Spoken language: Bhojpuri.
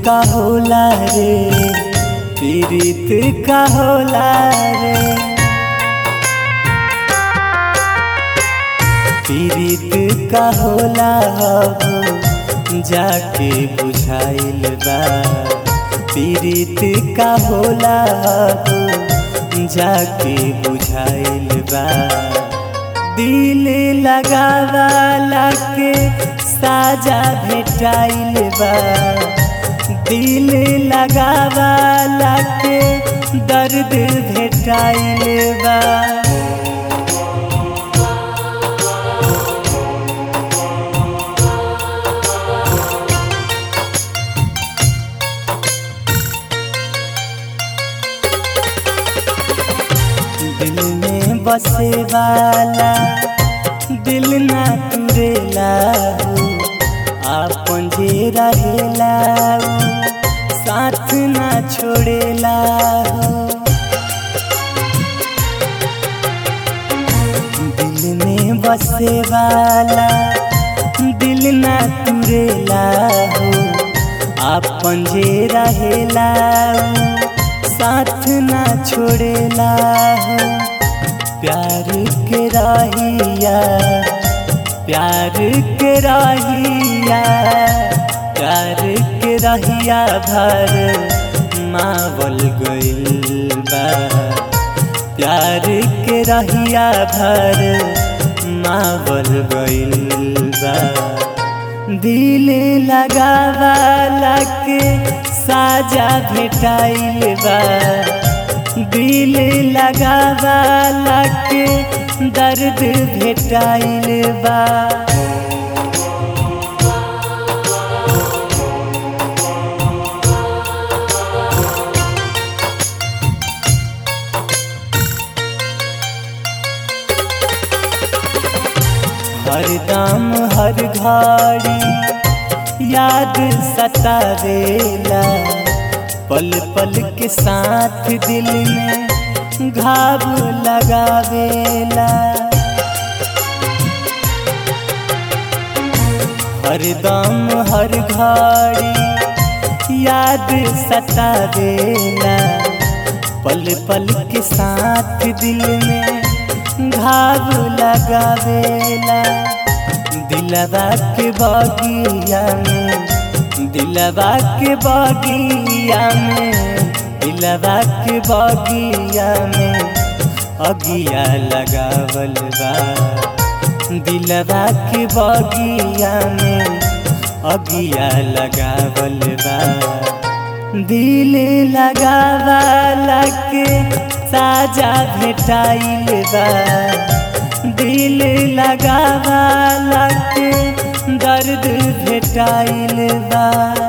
का होला रे पीड़ित का होला रे पीड़ित का होला हो जाके बुझाइल बा पीड़ित का होला हो जाके बुझाइल बा दिल लगावाला के साजा भेटाइल बा दिल लगावाला के दर्द भेटाइल बा दिल में बसे वाला दिल ना तुरेला हो आपन जे रहेला हो साथ ना छोड़ेला हो दिल में बसे वाला दिल ना तुरेला हो आपन जे रहेला हो साथ ना छोड़ेला हो प्यार के रहिया प्यार के रहिया प्यार के रहिया भर मावल गइल बा प्यार के रहिया भर मावल गइल बा दिल लगावाला के साजा भेटाइल बा दिल लगावाला के दर्द भेटाइल बा हर दाम हर घड़ी याद सतावेला पल पल के साथ दिल में घाव लगावेला हर दम हर घड़ी याद सतावेला पल पल के साथ दिल में घाव लगावेला दिलवा के बगिया में दिलवा के बगिया में दिलवा के बगिया में अगिया लगावल बा दिलवा के बगिया में अगिया लगावल बा दिल लगावाला के साजा भेटाइल बा दिल लगावाला के दर्द भेटाइल बा